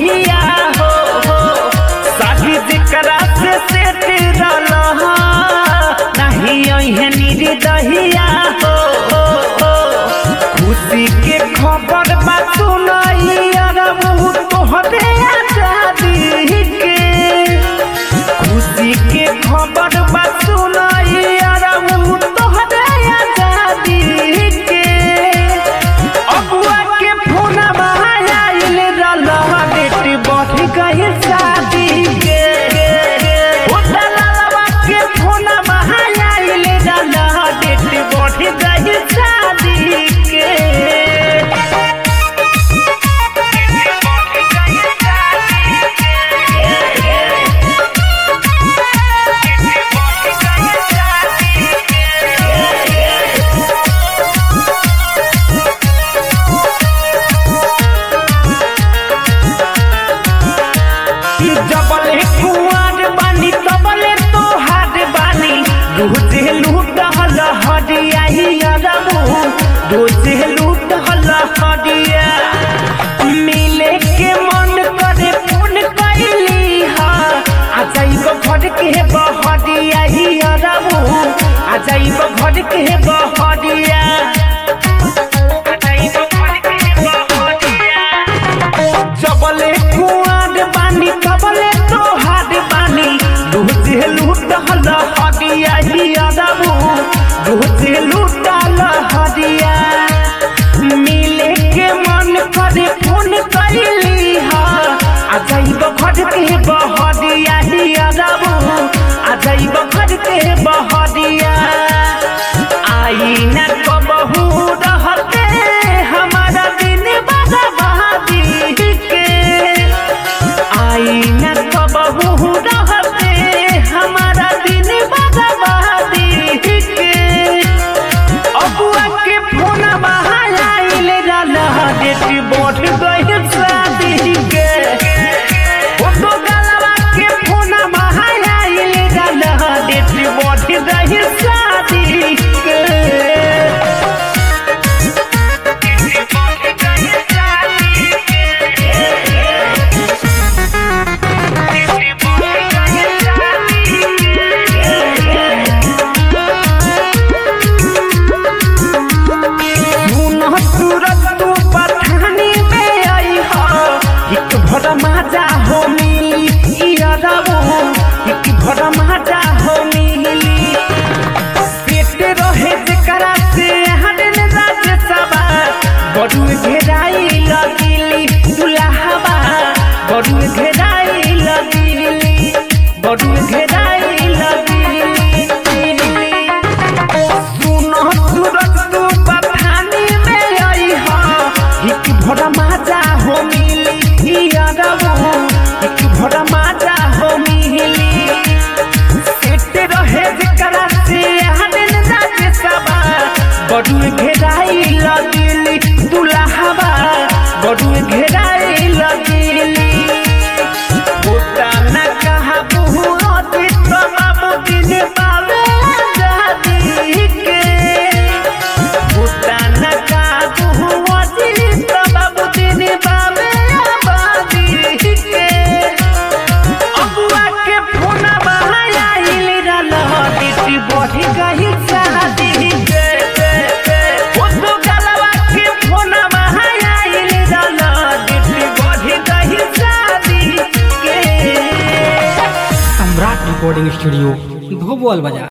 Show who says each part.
Speaker 1: पहिया हो हो शादी जेकरा से सेट रहल नहीं अहे निर्दहिया हो हो हो खुशी के खबर बा सुनाई अरबू तोहरे आजादी के खुशी के खबर बा सुनाई अरबू तोहरे आजादी के अबुआ के फोन आइल रहल डेट बढ़ गई शादी के ओ दलालवा के फोन आइल रहल डेट बढ़ गई शादी के जबले कुआर बानी तबले तोहार बानी रोजे लूट हल हरिया ही अरबू रोजे लूट हल हरिया मिले के मन करे फोन कैली हा आ जाइब घर के बहरिया ही अरबू आ जाइब घर के बहरिया आ जाइब घर के बहरिया जबले कुआर बानी तबले तोहार बानी रोजे लूटल हदिया ही अरबू रोजे लूटल हदिया मिले के मन करे फोन कैली हा आ जाइब घर के बहरिया ही अरबू आ जाइब घर के बहरिया आई न कबहू रहते हमारा दिन बर्बादी के आई न कबहू रहते हमारा दिन बर्बादी के अबुआ के फोन आइल रहल डेट बढ़ गई शादी के ओ तो गलवा के फोन आइल रहल डेट बढ़ गई शादी के सुनह सूरत तू पठानी में आई हो एक भर माजा हो मिली इया रबो एक भर माजा हो मिली पेट रहे जेकरा से हरन राज सभा बड़ू घेराई लगिली दुल्हाबा बड़ू घेराई लगिली बड़ू घेराई लगिली सुनो सूरज तू पठानी में आई हो एक भरा माजा हो मिली इया रबो एक भरा माजा हो मिली सेट रहे जेकरा से हनन राज सभा बड़ू घेराई लगिली दुल्हाबा बड़ू घेराई लगिली होता न कहा बहु अतीत बाबू दिन पावे आजादी के होता न कहा बहु अतीत बाबू दिन पावे आबादी के अबुआ के फोन आइल रहल डिटी बढ़ी गई शादी के ओ तो गलवा के फोन आइल रहल डिटी बढ़ी गई शादी के
Speaker 2: सम्राट रिकॉर्डिंग स्टूडियो धोबोल बाजार